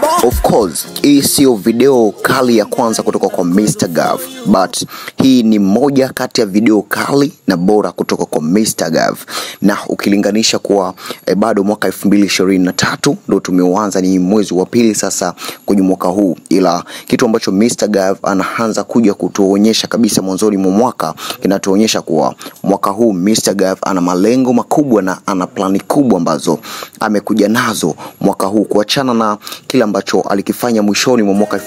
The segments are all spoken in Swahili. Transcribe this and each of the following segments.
Of course, hii sio video kali ya kwanza kutoka kwa Mr. Gav, but hii ni moja kati ya video kali na bora kutoka kwa Mr. Gav, na ukilinganisha kuwa eh, bado mwaka 2023 ndo tumeuanza, ni mwezi wa pili sasa kwenye mwaka huu, ila kitu ambacho Mr. Gav anaanza kuja kutuonyesha kabisa mwanzoni mwa mwaka kinatuonyesha kuwa mwaka huu Mr. Gav ana malengo makubwa na ana plani kubwa ambazo amekuja nazo mwaka huu kuachana na kile ambacho alikifanya mwishoni mwa mwaka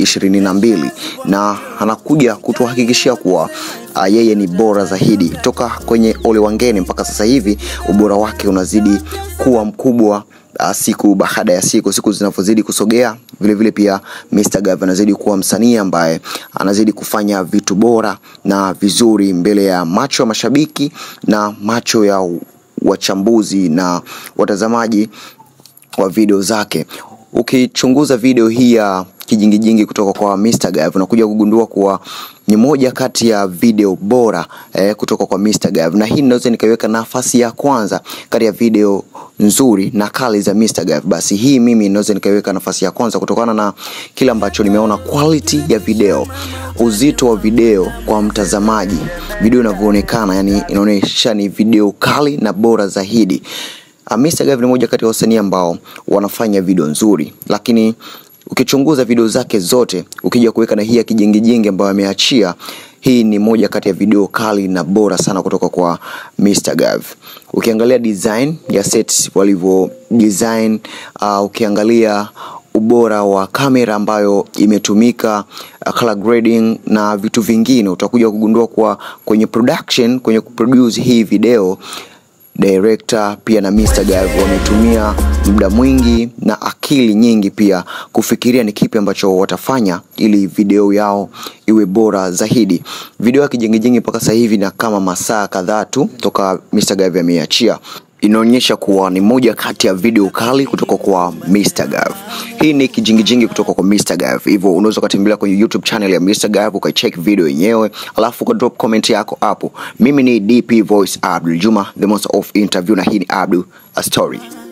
2022 na anakuja kutuhakikishia kuwa uh, yeye ni bora zaidi toka kwenye Ole Wangeni mpaka sasa hivi ubora wake unazidi kuwa mkubwa uh, siku baada ya siku siku zinavyozidi kusogea vile vile pia Mr. Gav anazidi kuwa msanii ambaye anazidi kufanya vitu bora na vizuri mbele ya macho ya mashabiki na macho ya wachambuzi na watazamaji wa video zake. Ukichunguza video hii ya kijingijingi kutoka kwa Mr. Gav unakuja kugundua kuwa ni moja kati ya video bora eh, kutoka kwa Mr. Gav, na hii naweza nikaiweka nafasi ya kwanza kati ya video nzuri na kali za Mr. Gav. Basi hii mimi naweza nikaiweka nafasi ya kwanza kutokana na kile ambacho nimeona quality ya video, uzito wa video kwa mtazamaji, video inavyoonekana, yani inaonyesha ni video kali na bora zaidi. Uh, Mr. Gav ni moja kati ya wasanii ambao wanafanya video nzuri, lakini ukichunguza video zake zote ukija kuweka na hii ya kijingijingi ambayo ameachia, hii ni moja kati ya video kali na bora sana kutoka kwa Mr. Gav. Ukiangalia design ya set walivyo design, uh, ukiangalia ubora wa kamera ambayo imetumika, uh, color grading na vitu vingine, utakuja kugundua kuwa kwenye production, kwenye kuproduce hii video director pia na Mr. Gav wametumia muda mwingi na akili nyingi pia kufikiria ni kipi ambacho watafanya ili video yao iwe bora zaidi. Video ya kijengejenge mpaka sasa hivi na kama masaa kadhaa tu toka Mr. Gav ameiachia inaonyesha kuwa ni moja kati ya video kali kutoka kwa Mr. Gav. Hii ni kijingijingi kutoka kwa Mr. Gav, hivyo unaweza ukatembelea kwenye YouTube channel ya Mr. Gav ukaicheck video yenyewe, alafu uka drop comment yako hapo. Mimi ni DP Voice Abdul Juma, the most of interview, na hii ni Abdul a story.